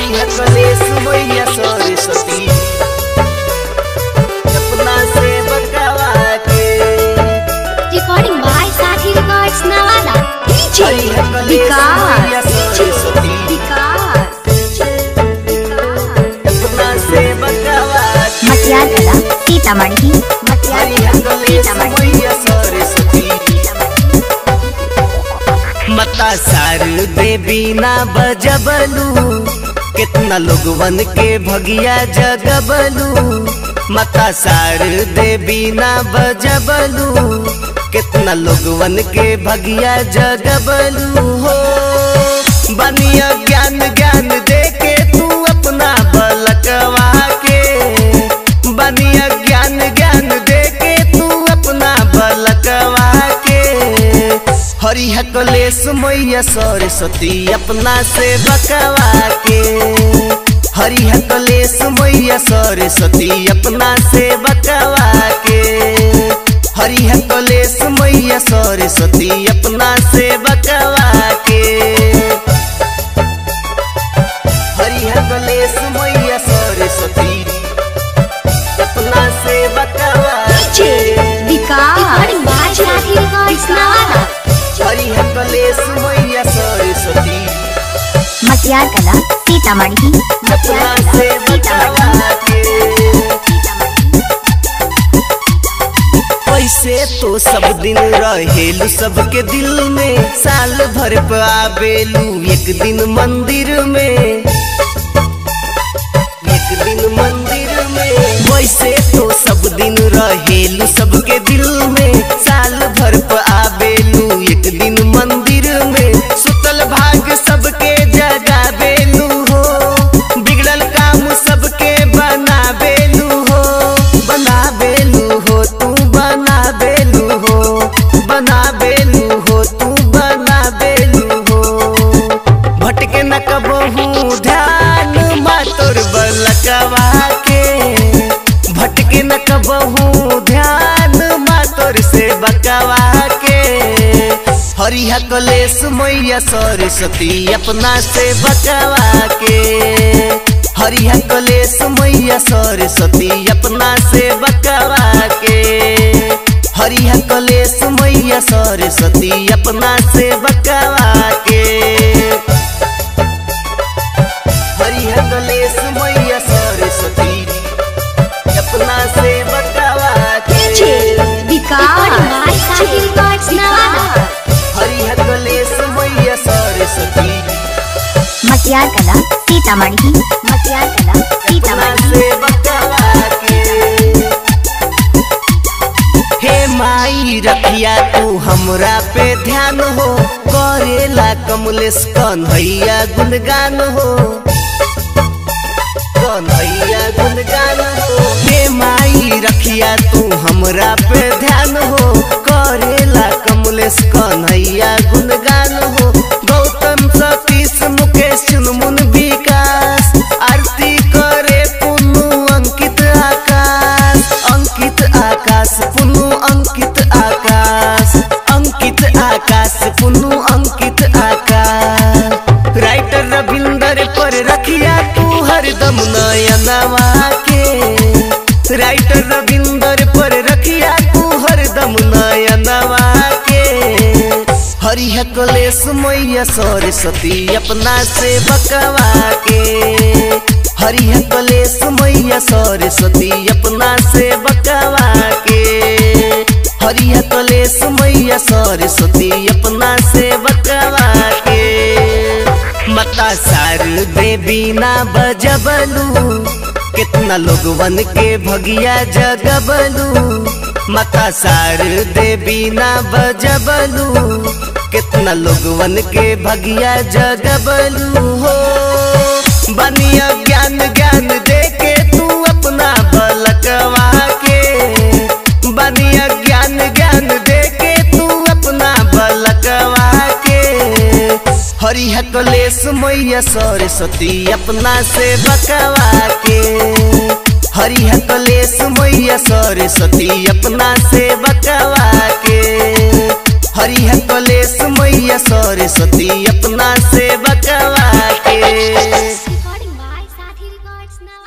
हरिया कलेश मैया सरस्वती अपना से बकवा के Recording by Sathi Records Nawada. हरिया कलेश मैया सरस्वती अपना से बकवा के मटियार कला सीतामढ़ी मटियार हरिया कला कलेश सीतामढ़ी मैया सरस्वती मता सार देवी ना बजबलू कितना लोगवन के भगिया जगबलू मता सार देवी ना बजबलू कितना लोगवन के भगिया जगबलू हो बनिया ज्ञान ज्ञान दे के तू अपना बलकवा के बनिया ज्ञान ज्ञान दे के तू अपना बलकवा के हरिया कलेश मैया सरस्वती अपना से बकवा के हरिया कलेश मैया सरस्वती अपना से बकवा के हरिया कलेश मैया सरस्वती अपना से बकवा के हरिया कलेश मैया सरस्वती अपना से बकवा के Recording by Sathi Records Nawada. हरिया कलेश मैया सरस्वती मटियार कला सीतामढ़ी अपना मटियार से कला बकवा सीतामढ़ी के कैसे तो सब दिन रहेलू सबके दिल में साल भर पे आवेलू एक दिन मंदिर में एक दिन मंदिर में वैसे तो सब दिन रहेलू सबके दिल में साल भर पे आवेलू एक दिन मंदिर में सुतल भाग सबके जगावेलू हो बिगड़ल काम सबके बनावेलू हो बनावेलू हो तू बनावेलू हो बनावेलू हो तू बनावेलू हो भटके न कबहू ध्यान मातोर बलकवा के भटके न कबहू ध्यान मातोर से बकवा के हरिया कलेश मैया सरस्वती अपना से बकवा के हरिया कलेश मैया सरस्वती अपना से बकवा के हरिया कलेश मैया सरस्वती अपना से बकवा के हरिया कलेश मैया सरस्वती अपना से बकवा के Recording by Sathi Records Nawada. हरिया कलेश मैया सरस्वती मटियार कला सीतामढ़ी मटियार कला अपना सीतामढ़ी से बकवा के हे माई रखिया तू हमरा पे ध्यान हो करेला कमलेश कन्हैया गुणगान हो कन्हैया गुणगान हो हे माई रखिया तू हमरा पे ध्यान हो करेला कमलेश कन्हैया गुणगान हो गौतम सतीश मुकेश चुनमुन विकास आरती करे पुनु अंकित आकाश अंकित आकाश पुनु अंकित आकाश अंकित आकाश पुनु अंकित आकाश राइटर रविंदर पर रखिया तू हरदम नयनवा के राइटर रविंदर पर रखिया तू हरदम नयनवा के हरिया कलेश मैया सरस्वती अपना से बकवा के हरिया कलेश मैया सरस्वती अपना से बकवा के हरिया कलेश मैया सरस्वती अपना से बकवा के मता सार देवी ना बजबलू कितना लोगवन के भगिया जगबलू मता सार देवी ना बजबलू कितना लोगवन के भगिया जगबलू हो बनिया ज्ञान ज्ञान दे के तू अपना बलकवा के बनिया ज्ञान ज्ञान दे के तू अपना बलकवा के हरिया कलेश मैया सरस्वती अपना से बकवा के हरिया कलेश मैया सरस्वती अपना से बकवा के हरिया कलेश मैया सरस्वती अपना से बकवा के Recording by वैष्णवा